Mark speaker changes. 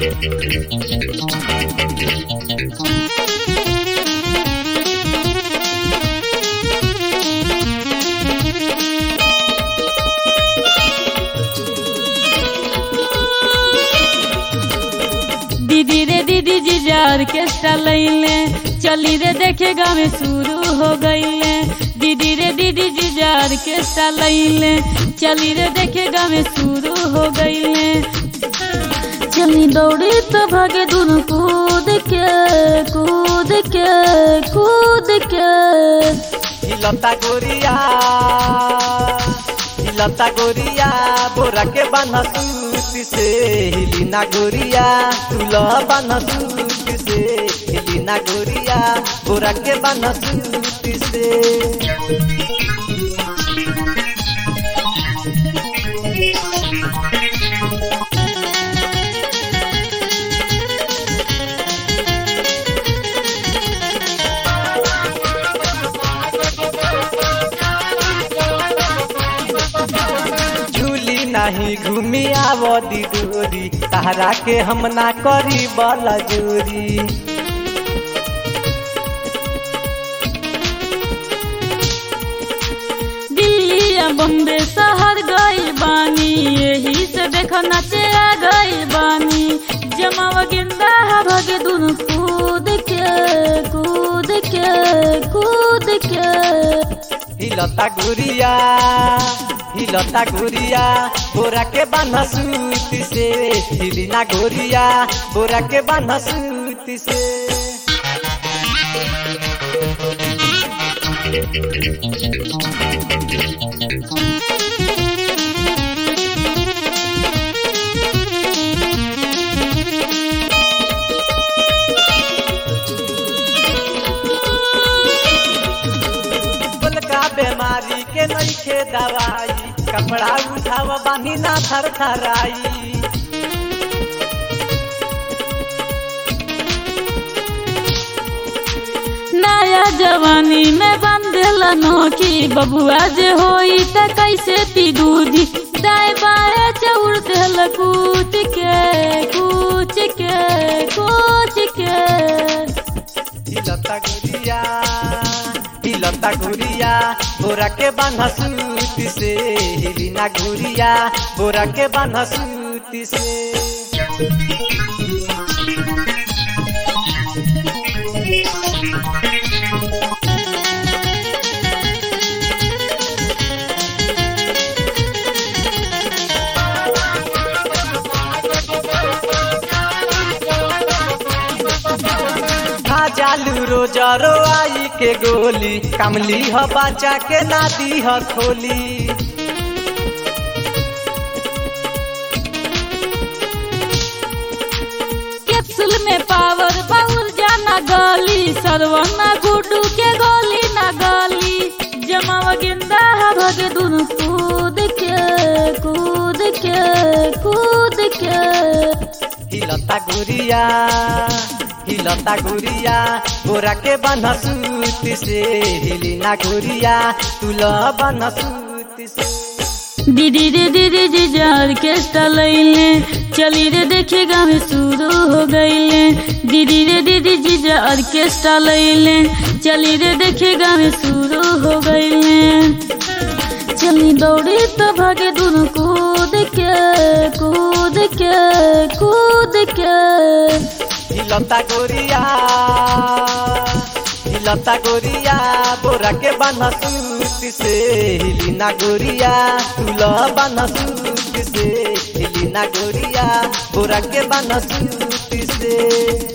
Speaker 1: दीदी रे दीदी जीजा ऑर्केस्ट्रा लैले चली रे देखे गाँव में शुरू हो गईले दीदी रे दीदी जीजा ऑर्केस्ट्रा लैले चली रे देखे गाँव में शुरू हो गईले चली दौड़ी तो भागे दोनों कूद के कूद के कूद के
Speaker 2: हिलता गोरिया हिलता गोरिया बोरा के बान्हा सूती से हिलीना गोरिया तुला बान्हा सूती से हिलीना गोरिया बोरा के बान्हा सूती से झूली नहीं घूमी आवदी दूरी तहरा के हम ना करी बला जोरी
Speaker 1: दिल्ली या बम्बे शहर गई बानी यही से देखो नचे आ गई बानी जमावा गेंदा भागे दोनों कूद के कूद के कूद के
Speaker 2: हिलता गुरिया हिलता गुरिया बोरा के बान्हा सूती से हिलीना गोरिया बोरा के बान्हा सूती से का बीमारी के नइखे दवाई कपड़ा उठाव बानी ना थर थराई
Speaker 1: नया जवानी में बंदेला नोकी बबुआ जे होई त कैसे पी दूधी दाएं बाएं चौड़ देल कूच के कूच के कूच के
Speaker 2: हिलता गुरिया हिलता गुरिया बोरा के बान्हा सूती से हिलीना गुरिया बोरा के बान्हा सूती से खा जालू रोजरो आई के गोली कमली ह बचा के नादी ह खोली
Speaker 1: कैप्सूल में पावर बाउल जाना गली सरवना गुड्डू के गोली ना गली जमावा गेंदा भागे दोनों कूद के कूद के कूद के
Speaker 2: हिलता गुरिया हिलता गुरिया बोरा के बान्हा सूती से हिलीना गुरिया तुला बान्हा सूती से
Speaker 1: दीदी रे दीदी जीजा ऑर्केस्ट्रा लैले चली रे देखे गाँव में शुरू हो गईले दीदी रे दीदी जीजा ऑर्केस्ट्रा लैले चली रे देखे गाँव में शुरू हो गईले चली दौड़ी तो भागे दोनों कूद के कूद के कूद के
Speaker 2: हिलता गोरिया हिलता गोरिया बोरा के बान्हा सूती से हिलीना गोरिया तुला बान्हा सूती से हिलीना गोरिया बोरा के बान्हा सूती से